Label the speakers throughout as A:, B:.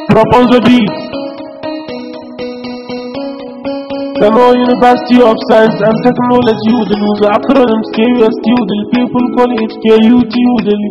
A: Propose the beat. Kano University of Science and Technology with the acronyms KUST with the people call it KUT with the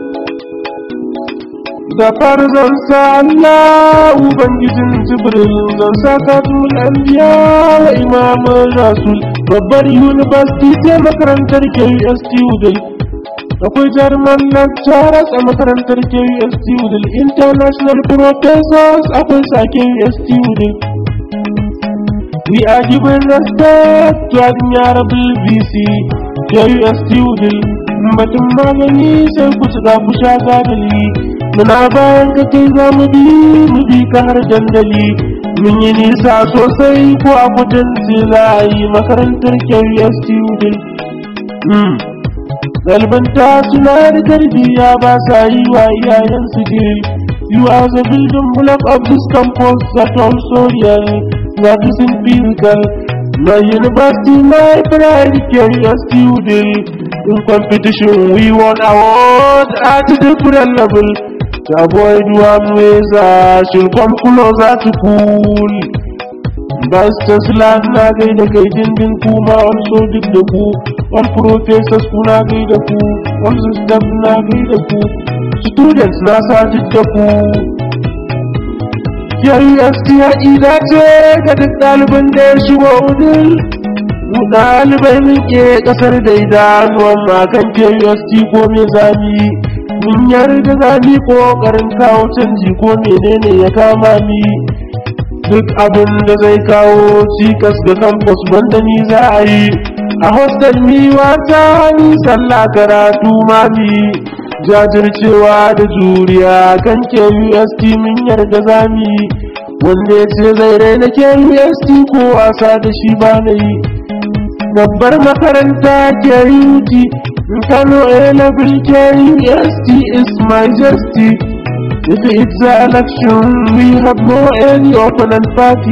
A: da fara zan sa Allah Ubangijin Jibril zan sa katul anbiya wa imamun rasul babbar university ce makarantar KUST Udal akwai jaruman lecturers a makarantar KUST Udal international professors akwai sa KUST Udal we are giving respect to admirable VC KUST Udal batun magani sai ku ci ku sha gadali muna bayan ka kai za mu bi mu bi ka har dandali mun yi nisa sosai ko a kudin sai za a yi makarantar KUST Udil. Ɗalibanta suna da tarbiyya ba sa yi wa iyayensu jiri. You are the building block of this campus that also real, that is in physical. My university, my pride, KUST Udil. In competition, we won award at a different level. To avoid one ways, she'll come closer to cool. Bastas lab na gai da kai dindin kuma also duk da ku, all professors kuna gai da ku, all staff na gai da ku, students na sa duk da ku. KUST ya ida ce ga duk ɗaliban da ya shigo udul. Mu ɗalibai muke ƙasar da idanuwan makan KUST ko me zami. mun yarda za mu ƙoƙarin kawo canji ko menene ya kama mi duk abin da zai kawo cikas ga campus banda ni za a yi a hostel mi wata ni sallah karatu ma mi jajircewa da juriya kan KUST mun yarda za mu yi wanda ya ce zai raina KUST ko wasa da shi ba na yi babbar makaranta KUT Kano A level KUST is majesty. If it's an election, we have no any opponent party.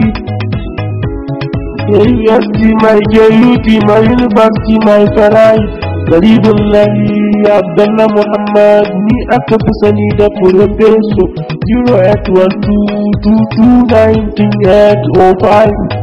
A: KUST, my KUT, my university, my pride. Garibullahi Abdullah Muhammad ni aka fi sani da Profeso 08122290805.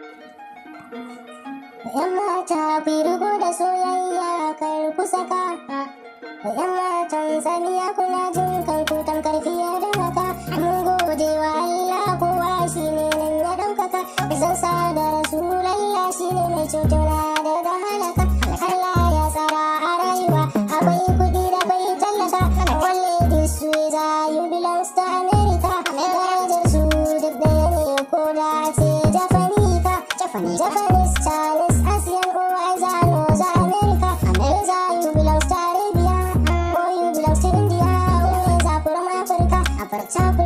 B: mata ku rubu da soyayya kar ku saka yan matan saniya kuna jin kanku tamkar fiye da haka mun gode wa Allah kowa shi ne nan ya ɗaukaka zan sa da rasulallah shi ne mai cutuna da da halaka Allah ya tsara a rayuwa akwai kuɗi da bai tallaka only this way za you belongs to America darajar su duk da ne ko da ce Jafanika Japanese Chinese Asian or Azano za America America you belongs to Arabia or you belongs to India always are from Africa Africa